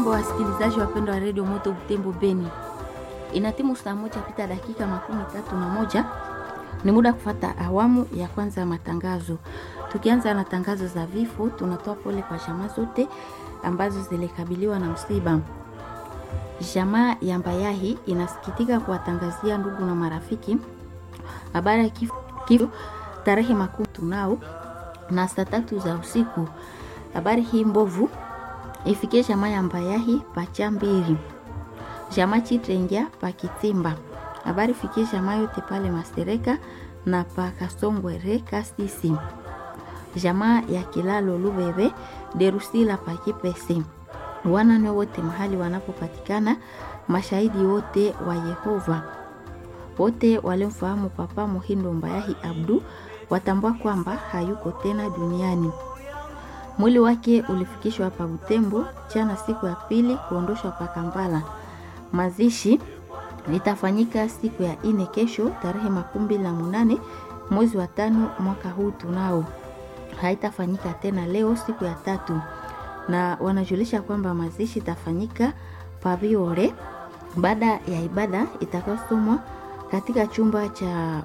Jambo wasikilizaji wapendwa wa redio Moto Butembo Beni, inatimu saa moja pita dakika makumi tatu na moja ni muda kufata awamu ya kwanza ya matangazo. Tukianza na tangazo za vifo, tunatoa pole kwa jamaa zote ambazo zilikabiliwa na msiba. Jamaa ya Mbayahi inasikitika kuwatangazia ndugu na marafiki habari ya kifo, kifo tarehe makumi tunao na saa tatu za usiku. Habari hii mbovu ifikie jamaa ya Mbayahi pacha mbili jamaa Chitrengia pa Kitimba. Habari fikie jamaa yote pale Mastereka na pa Kasongwere Kasisi. Jamaa ya Kilalo Lubebe Derusila pa Kipesi. Wanane wote mahali wanapopatikana, mashahidi wote wa Yehova wote waliomfahamu Papa Muhindo Mbayahi Abdu watambua kwamba hayuko tena duniani. Mwili wake ulifikishwa hapa Butembo jana siku ya pili kuondoshwa pa Kampala. Mazishi litafanyika siku ya ine kesho tarehe makumi mbili na munane mwezi wa tano mwaka huu tunao. Haitafanyika tena leo siku ya tatu, na wanajulisha kwamba mazishi itafanyika Pabiore baada ya ibada itakayosomwa katika chumba cha